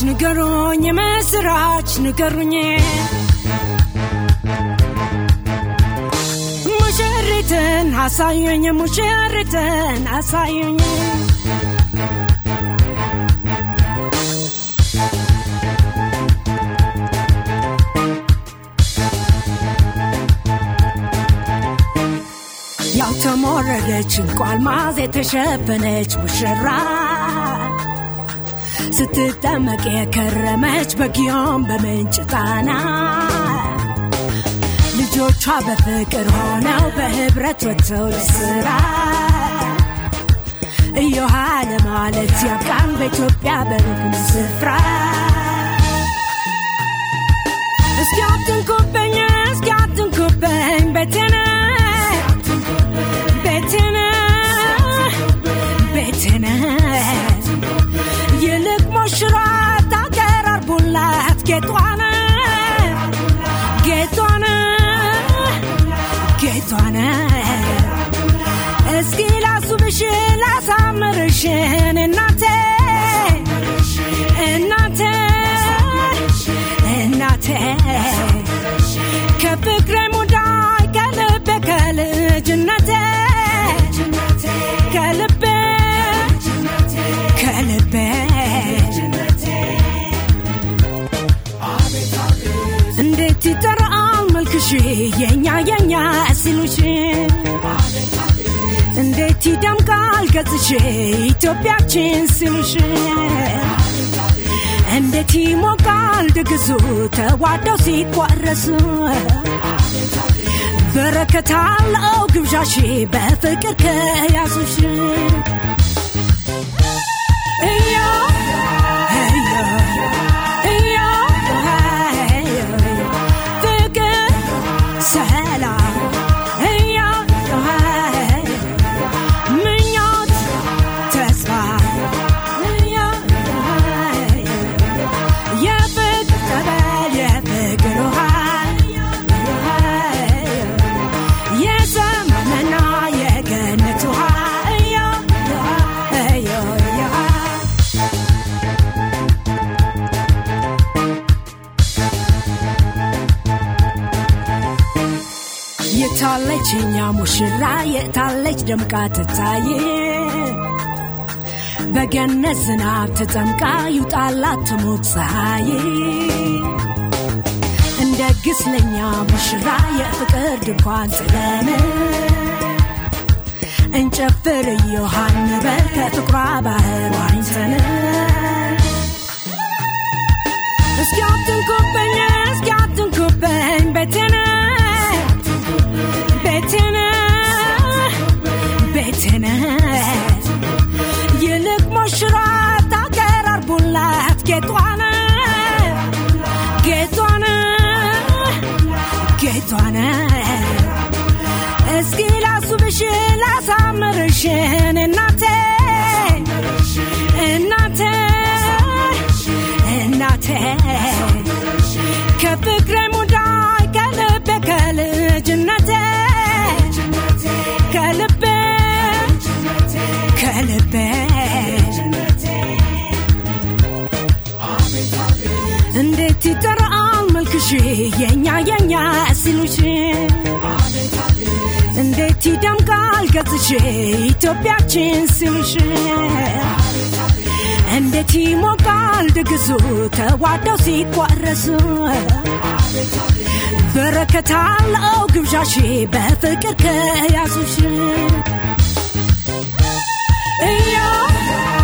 ንገሩኝ የምስራች ንገሩኝ ሙሽሪትን አሳዩኝ ሙሽሪትን አሳዩኝ ያው ተሞረደች እንቁ አልማዝ የተሸፈነች ሙሽራ ስትጠመቅ የከረመች በጊዮን በምንጭ ጣና ልጆቿ በፍቅር ሆነው በህብረት ወጥተው ለስራ እዮሃ ለማለት ያብቃን በኢትዮጵያ በሩቅም ስፍራ እስኪ አትንኩብኝ እስኪ አትንኩብኝ ቤቴነ ቤቴነ ቤቴነ ይልቅ ሞሽራት አቀራርቡላት ጌጧነ ጌጧነ ጌጧነ እስኪ ላሱብሽ ላሳምርሽ እናቴ እናቴ እናቴ ከፍቅሬ ሙዳይ ከልቤ ከልጅነቴ ከልቤ ከልቤ እንዴት ይጠራል መልክሽ የኛ የኛ ሲሉሽ እንዴት ይደምቃል ገጽሽ ኢትዮጵያችን ሲሉሽ እንዴት ይሞቃል ድግሱ ተዋደው ሲቋረሱ በረከት አለው ግብዣሽ በፍቅር ከያዙሽ እዮ እዮ እዮ እዮ ፍቅር ሰላም እዮ ምኞት ተስፋ እዮ የፍቅር ጠበል የፍቅር ውሃ የሰማምና የገነት ውሃ እዮ እዮ እዮ የታለች እኛ ሙሽራ የታለች ደምቃ ትታይ በገነት ዝናብ ተጠምቃ ይውጣላት ትሙቅ ፀሐይ እንደግስ ለኛ ሙሽራ የፍቅር ድንኳን ጥለን እንጨፍር እዮሃን በል ከፍቅሯ ባህር ዋኝተን እስኪ አትንኩብኝ እስኪ አትንኩብኝ ቤቴነ ቤቴነ ቤቴነ ይልቅ ሞሽራት አቀራርቡላት ጌጧነ ጌጧነ ጌጧነ እስኪ ላሱብሽ ላሳምርሽ እናቴ እናቴ እናቴ ከፍቅሬ ሙዳይ ከልቤ ከልጅነቴ ከልቤ ከልቤ እንዴት ይጠራል መልክሽ የኛ የኛ ሲሉሽ እንዴት ይደምቃል ገጽሽ ኢትዮጵያችን ሲሉሽ እንዴት ይሞቃል ድግሱ ተዋደው ሲቋረሱ በረከት አለው ግብዣሽ በፍቅር ከያዙሽ እዮ